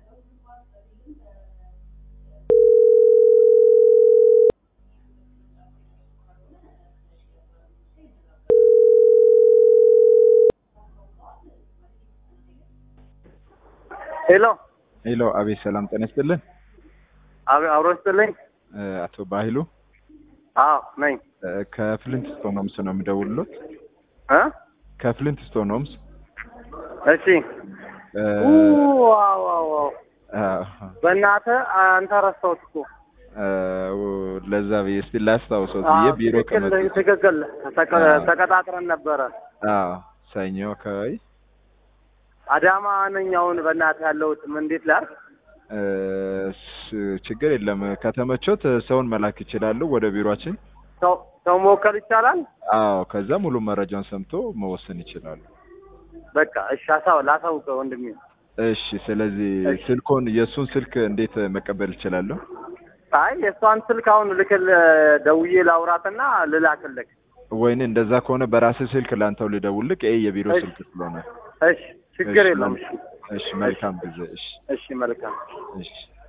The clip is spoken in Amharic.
ሄሎ ሄሎ፣ አቤት ሰላም ጤና ይስጥልን። አብ- አብሮ ይስጥልኝ። እ፣ አቶ ባህሉ አዎ ነኝ። እ፣ ከፍሊንት ስቶን ሆምስ ነው የምደውልሎት። እ ከፍሊንት ስቶን ሆምስ እሺ። እ፣ ዋው ዋው ዋው አ፣ በእናትህ አንተ ረሳሁት እኮ። እ፣ ለዛ ብዬ እስቲ ላስታውሰው ብዬ አዎ፣ ቢሮ ትክክል ከመጡ ትክክል። ተቀ- አዎ። ተቀጣጥረን ነበረ። አዎ፣ ሰኞ አካባቢ አዳማ ነኝ አሁን በእናትህ ያለሁት። ምን እንዴት ላድርግ? እ፣ ስ- ችግር የለም ከተመቾት ሰውን መላክ ይችላሉ ወደ ቢሮአችን። ሰው ሰው መወከል ይቻላል? አዎ፣ ከዛ ሙሉ መረጃውን ሰምቶ መወሰን ይችላሉ። በቃ እሺ፣ አሳው ላሳውቅህ ወንድሜ። እሺ፣ ስለዚህ እሺ። ስልኮን የእሱን ስልክ እንዴት መቀበል እችላለሁ? አይ የእሷን ስልክ አሁን ልክል ደውዬ ላውራትና ልላክልህ። ወይኔ እንደዛ ከሆነ በራስህ ስልክ ላንተው ልደውልልህ። ይሄ የቢሮ እሺ። ስልክ ስለሆነ እሺ፣ ችግር እሺ፣ የለውም። መል- እሺ፣ እሺ፣ መልካም ጊዜ። እሺ፣ እሺ፣ መልካም እሺ።